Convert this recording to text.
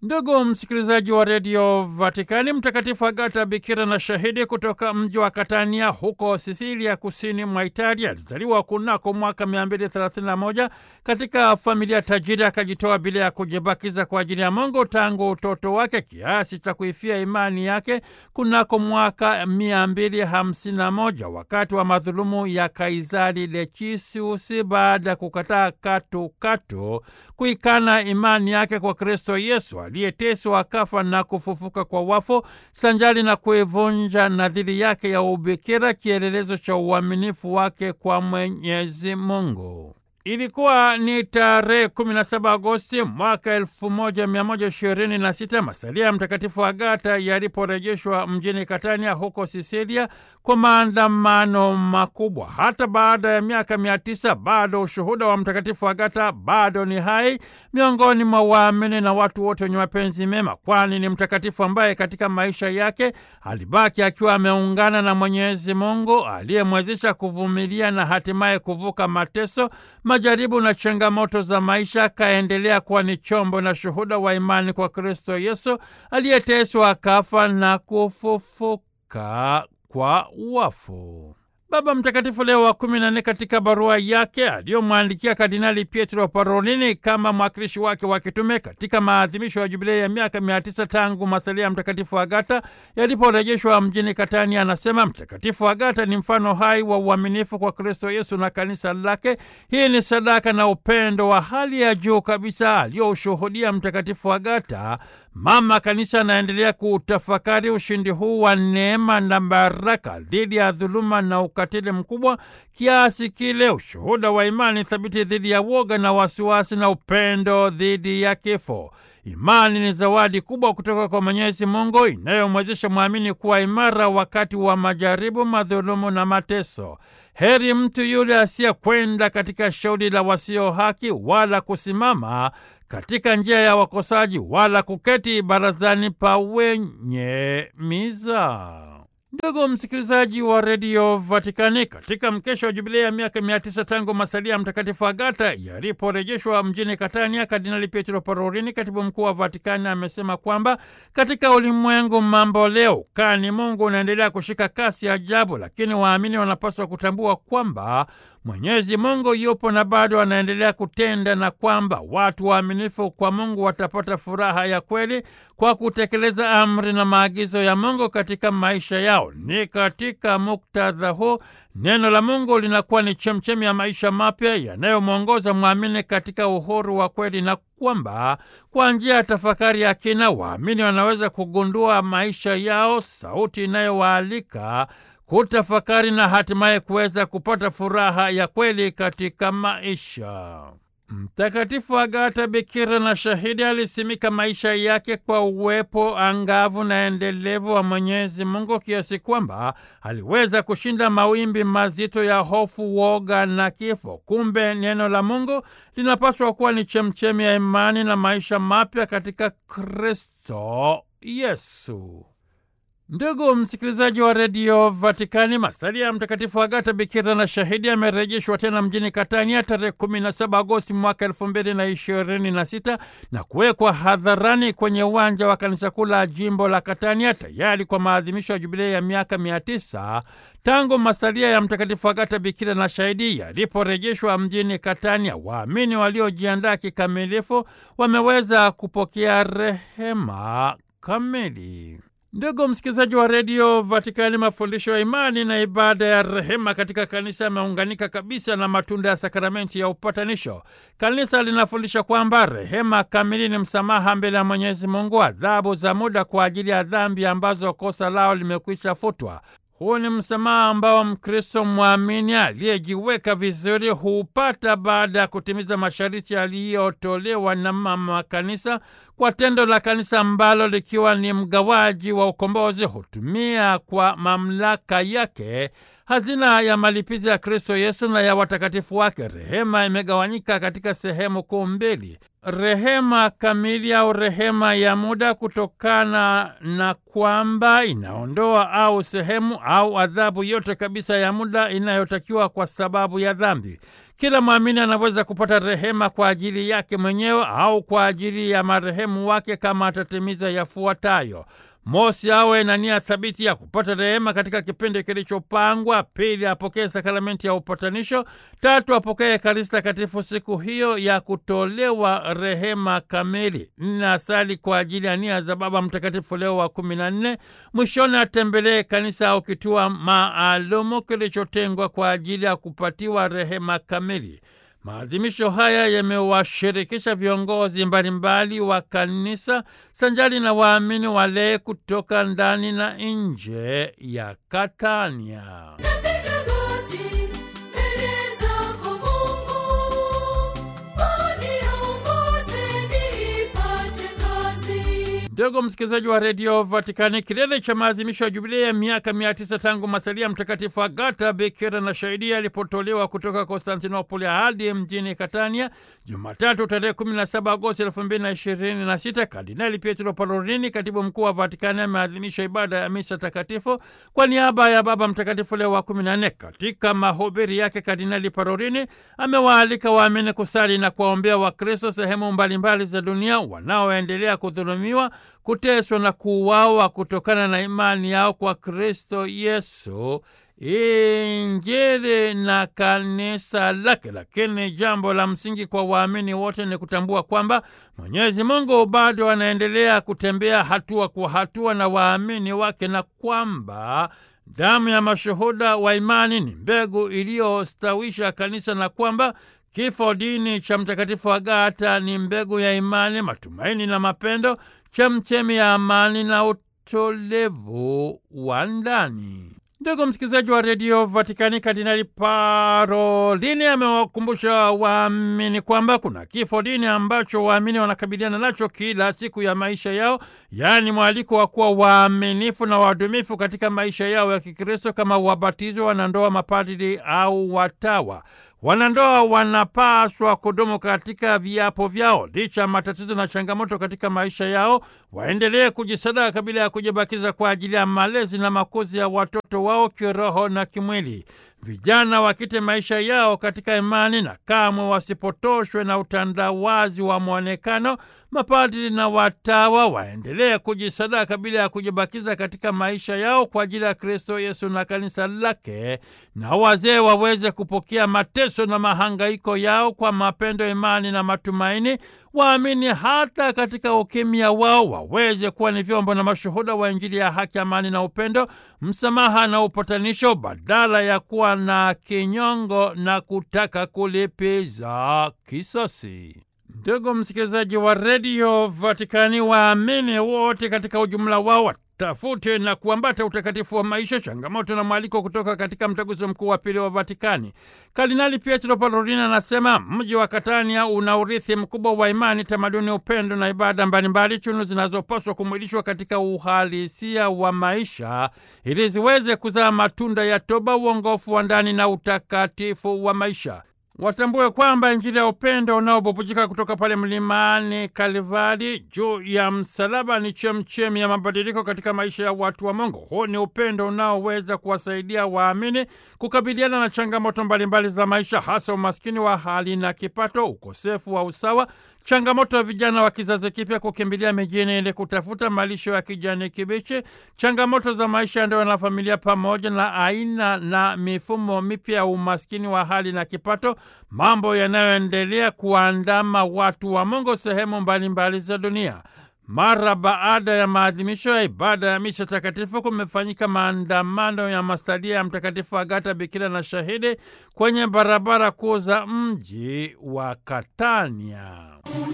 Ndugu msikilizaji wa redio Vatikani, Mtakatifu Agata bikira na shahidi kutoka mji wa Katania huko Sisilia, kusini mwa Italia, alizaliwa kunako mwaka 231 katika familia tajiri. Akajitoa bila ya kujibakiza kwa ajili ya Mungu tangu utoto wake kiasi cha kuifia imani yake kunako mwaka 251 wakati wa madhulumu ya Kaisari Lecisius, baada ya kukataa katukatu kuikana imani yake kwa Kristo Yesu aliyeteswa akafa na kufufuka kwa wafu, sanjali na kuivunja nadhiri yake ya ubikira, kielelezo cha uaminifu wake kwa Mwenyezi Mungu. Ilikuwa ni tarehe 17 Agosti mwaka 1126 masalia ya Mtakatifu Agata yaliporejeshwa mjini Katania huko Sisilia kwa maandamano makubwa. Hata baada ya miaka mia tisa bado ushuhuda wa Mtakatifu Agata bado ni hai miongoni mwa waamini na watu wote wenye mapenzi mema, kwani ni mtakatifu ambaye katika maisha yake alibaki akiwa ameungana na Mwenyezi Mungu aliyemwezesha kuvumilia na hatimaye kuvuka mateso majaribu na changamoto za maisha, akaendelea kuwa ni chombo na shuhuda wa imani kwa Kristo Yesu aliyeteswa akafa na kufufuka kwa wafu. Baba Mtakatifu Leo wa kumi na nne katika barua yake aliyomwandikia Kardinali Pietro Parolini kama mwakilishi wake wa kitume katika maadhimisho ya jubilei ya miaka mia tisa tangu masalia ya Mtakatifu Agata yaliporejeshwa mjini Katania, anasema Mtakatifu Agata ni mfano hai wa uaminifu kwa Kristo Yesu na kanisa lake. Hii ni sadaka na upendo wa hali ya juu kabisa aliyoushuhudia Mtakatifu Agata. Mama Kanisa anaendelea kuutafakari ushindi huu wa neema na baraka dhidi ya dhuluma na ukatili mkubwa kiasi kile, ushuhuda wa imani thabiti dhidi ya woga na wasiwasi, na upendo dhidi ya kifo. Imani ni zawadi kubwa kutoka kwa Mwenyezi Mungu inayomwezesha mwamini kuwa imara wakati wa majaribu, madhulumu na mateso. Heri mtu yule asiyekwenda katika shauri la wasio haki, wala kusimama katika njia ya wakosaji, wala kuketi barazani pa wenye mizaa. Ndugu msikilizaji wa redio Vatikani, katika mkesha wa jubilei ya miaka mia tisa tangu masalia ya Mtakatifu Agata yaliporejeshwa mjini Katania, Kardinali Pietro Parolini, katibu mkuu wa Vatikani, amesema kwamba katika ulimwengu mambo leo kani Mungu unaendelea kushika kasi ajabu, lakini waamini wanapaswa kutambua kwamba Mwenyezi Mungu yupo na bado anaendelea kutenda na kwamba watu waaminifu kwa Mungu watapata furaha ya kweli kwa kutekeleza amri na maagizo ya Mungu katika maisha yao. Ni katika muktadha huu neno la Mungu linakuwa ni chemchemi ya maisha mapya yanayomwongoza mwamini katika uhuru wa kweli, na kwamba kwa njia ya tafakari ya kina waamini wanaweza kugundua maisha yao, sauti inayowaalika kutafakari na hatimaye kuweza kupata furaha ya kweli katika maisha. Mtakatifu Agata bikira na shahidi alisimika maisha yake kwa uwepo angavu na endelevu wa Mwenyezi Mungu kiasi kwamba aliweza kushinda mawimbi mazito ya hofu, woga na kifo. Kumbe neno la Mungu linapaswa kuwa ni chemchemi ya imani na maisha mapya katika Kristo Yesu. Ndugu msikilizaji wa redio Vatikani, masalia ya Mtakatifu Agata bikira na shahidi amerejeshwa tena mjini Katania tarehe 17 Agosti mwaka elfu mbili na ishirini na sita na kuwekwa hadharani kwenye uwanja wa kanisa kuu la jimbo la Katania tayari kwa maadhimisho ya jubilei ya miaka mia tisa tangu masalia ya Mtakatifu Agata bikira na shahidi yaliporejeshwa mjini Katania. Waamini waliojiandaa kikamilifu wameweza kupokea rehema kamili. Ndugu msikilizaji wa redio Vatikani, mafundisho ya imani na ibada ya rehema katika kanisa yameunganika kabisa na matunda ya sakramenti ya upatanisho. Kanisa linafundisha kwamba rehema kamili ni msamaha mbele ya Mwenyezi Mungu, adhabu za muda kwa ajili ya dhambi ambazo kosa lao limekwisha futwa. Huu ni msamaha ambao Mkristo mwamini aliyejiweka vizuri huupata baada ya kutimiza masharti yaliyotolewa na mama kanisa kwa tendo la kanisa ambalo likiwa ni mgawaji wa ukombozi hutumia kwa mamlaka yake hazina ya malipizi ya Kristo Yesu na ya watakatifu wake. Rehema imegawanyika katika sehemu kuu mbili: rehema kamili au rehema ya muda, kutokana na kwamba inaondoa au sehemu au adhabu yote kabisa ya muda inayotakiwa kwa sababu ya dhambi. Kila mwamini anaweza kupata rehema kwa ajili yake mwenyewe au kwa ajili ya marehemu wake kama atatimiza yafuatayo: Mosi, awe na nia thabiti ya kupata rehema katika kipindi kilichopangwa. Pili, apokee sakramenti ya upatanisho. Tatu, apokee Ekaristi Takatifu siku hiyo ya kutolewa rehema kamili. Nne, asali kwa ajili ya nia za Baba Mtakatifu Leo wa kumi na nne. Mwishoni, atembelee kanisa au kituo maalumu kilichotengwa kwa ajili ya kupatiwa rehema kamili. Maadhimisho haya yamewashirikisha viongozi mbalimbali wa kanisa sanjali na waamini walei kutoka ndani na nje ya Katania. Ndugu msikilizaji wa redio Vatikani, kilele cha maadhimisho ya jubilei ya miaka mia tisa tangu masalia Mtakatifu Agata Bikira na Shahidi alipotolewa kutoka Konstantinopoli hadi mjini Katania Jumatatu tarehe 17 Agosti 2026, Kardinali Pietro Parolini, katibu mkuu wa Vatikani, ameadhimisha ibada ya misa takatifu kwa niaba ya Baba Mtakatifu Leo wa 14. Katika mahubiri yake, Kardinali Parolini amewaalika waamini kusali na kuwaombea Wakristo sehemu mbalimbali za dunia wanaoendelea kudhulumiwa kuteswa na kuuawa kutokana na imani yao kwa Kristo Yesu, Injili na kanisa lake. Lakini jambo la msingi kwa waamini wote ni kutambua kwamba Mwenyezi Mungu bado anaendelea kutembea hatua kwa hatua na waamini wake na kwamba damu ya mashuhuda wa imani ni mbegu iliyostawisha kanisa na kwamba kifo dini cha Mtakatifu Agata ni mbegu ya imani, matumaini na mapendo, chemchemi ya amani na utolevu wa ndani. Ndugu msikilizaji wa redio Vatikani, Kardinali Parolini amewakumbusha waamini kwamba kuna kifo dini ambacho waamini wanakabiliana nacho kila siku ya maisha yao, yaani mwaliko wa kuwa waaminifu na wadumifu katika maisha yao ya Kikristo kama wabatizwa, wanandoa, mapadri au watawa. Wanandoa wanapaswa kudumu katika viapo vyao licha ya matatizo na changamoto katika maisha yao, waendelee kujisadaka kabla ya kujibakiza kwa ajili ya malezi na makuzi ya watoto wao kiroho na kimwili. Vijana wakite maisha yao katika imani na kamwe wasipotoshwe na utandawazi wa mwonekano. Mapadri na watawa waendelee kujisadaka bila ya kujibakiza katika maisha yao kwa ajili ya Kristo Yesu na kanisa lake, na wazee waweze kupokea mateso na mahangaiko yao kwa mapendo, imani na matumaini. Waamini hata katika ukimya wao waweze kuwa ni vyombo na mashuhuda wa Injili ya haki, amani na upendo, msamaha na upatanisho, badala ya kuwa na kinyongo na kutaka kulipiza kisasi. Ndugu msikilizaji wa redio Vatikani, waamini wote katika ujumla wao watafute na kuambata utakatifu wa maisha, changamoto na mwaliko kutoka katika mtaguso mkuu wa pili wa Vatikani. Kardinali Pietro Parolin anasema mji wa Katania una urithi mkubwa wa imani, tamaduni, upendo na ibada mbalimbali, chunu zinazopaswa kumwilishwa katika uhalisia wa maisha ili ziweze kuzaa matunda ya toba, uongofu wa ndani na utakatifu wa maisha. Watambue kwamba Injili ya upendo unaobubujika kutoka pale mlimani Kalvari juu ya msalaba ni chemchemi ya mabadiliko katika maisha ya watu wa Mungu. Huu ni upendo unaoweza kuwasaidia waamini kukabiliana na changamoto mbalimbali za maisha, hasa umaskini wa hali na kipato, ukosefu wa usawa, changamoto ya vijana wa kizazi kipya kukimbilia mijini ili kutafuta malisho ya kijani kibichi, changamoto za maisha ya ndoa na familia, pamoja na aina na mifumo mipya ya umaskini wa hali na kipato, mambo yanayoendelea kuandama watu wa Mungu sehemu mbalimbali za dunia. Mara baada ya maadhimisho ya ibada ya misa takatifu kumefanyika maandamano ya masalia ya Mtakatifu Agata Bikira na Shahidi kwenye barabara kuu za mji wa Katania.